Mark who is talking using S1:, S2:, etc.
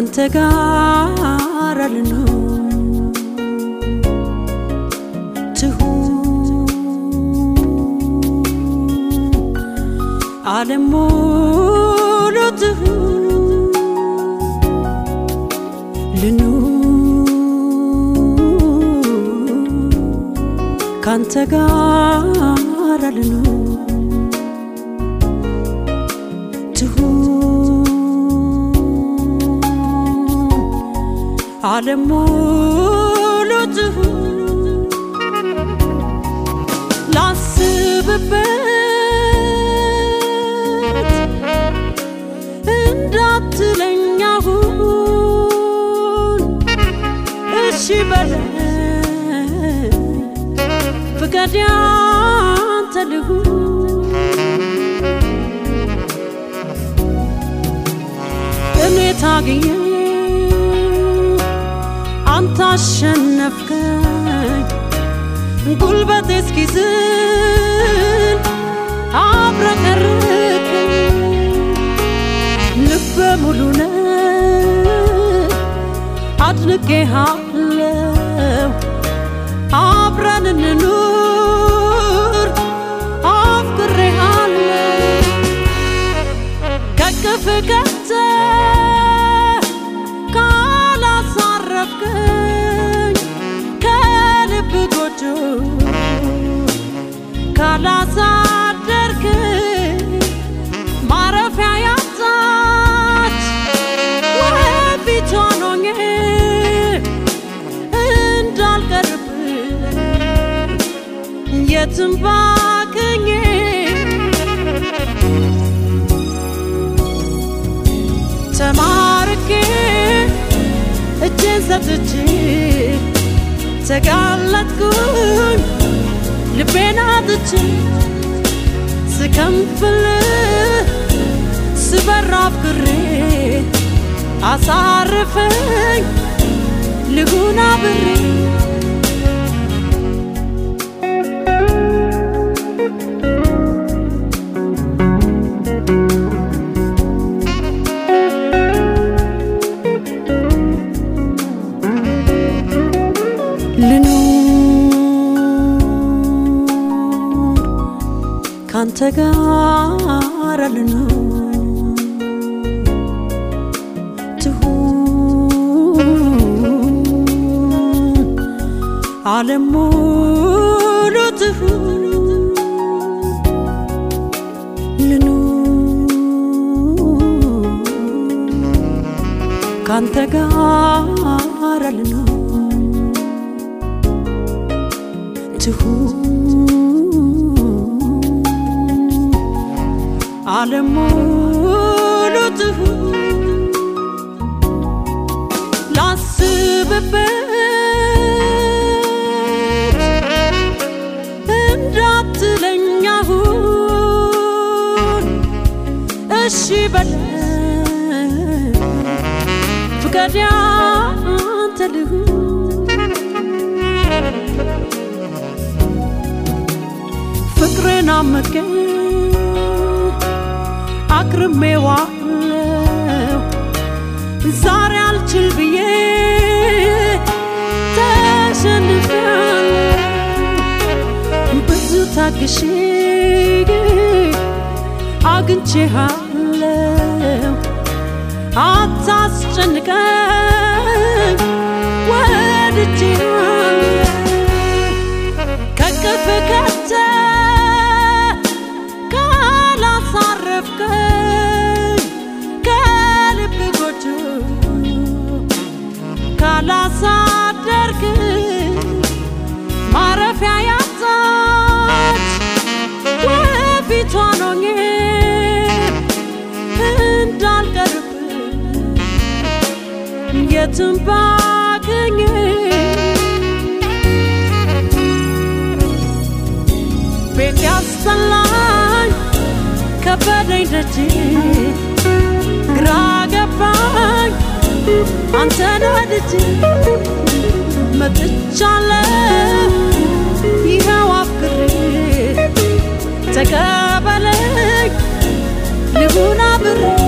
S1: ካንተ ጋር ልኑር ትሁን ዓለም ሙሉ ትሁን ልኑር ካንተ ጋር ልኑር ትሁን ዓለም ሙሉ ትሁን ላስብበት እንዳትለኝ አሁን እሺ በለኝ ፍቃድ ያንተ ልሁን እኔ ታግዬ አንተ አሸነፍከኝ ጉልበቴ እስኪዝል አብረቀርቅኝ ልበ ሙሉ ነህ አድንቄሃለው አብረን እንኑር አፍቅሬሃለው ከቅፍ ገብተህ ካላሳረፍከኝ ከልብ ጎጆ ካላሳደርክኝ ማረፊያ ያጣች ወፊቷን ሆኜ እንዳልቀርብህ የትም ባክኜ ተማርኬ እጄን ሰጥቼ ተጋለጥኩኝ ልቤን አጥቼ ስከንፍልህ ስበር አፍቅሬ አሳርፈኝ ልሁን አብሬ ልኑር ካንተ ጋር ልኑር ትሁን ዓለም ሙሉ ትሁን ልኑር ካንተ ጋር ልኑር ትሁን ዓለም ሙሉ ትሁን ላስብበት እንዳትለኝ አሁን እሺ በለኝ ፍቃድ ያንተ ልሁን ፍቅርን አመቀ አክርሜዋለው ዛሬ አልችል ብዬ ተሸንፊያለሁ ብዙ ታግሼ አግኝቼሃለው አታስጨንቀኝ ወድጄሃለው ከቅፍ ከተህ ካላሳረፍከኝ ከልብ ጎጆ ካላሳደርክኝ ማረፊያ ያጣች ወፊቷን ሆኜ እንዳልቀርብህ የትም ባገኝ ቤት ያስጠላኝ ከበደኝ ደጅ ግራ ገባኝ አንተን ወድጄ መጥቻለሁ ይኸው አፍቅሬ ተቀበለኝ ልሁን አብሬ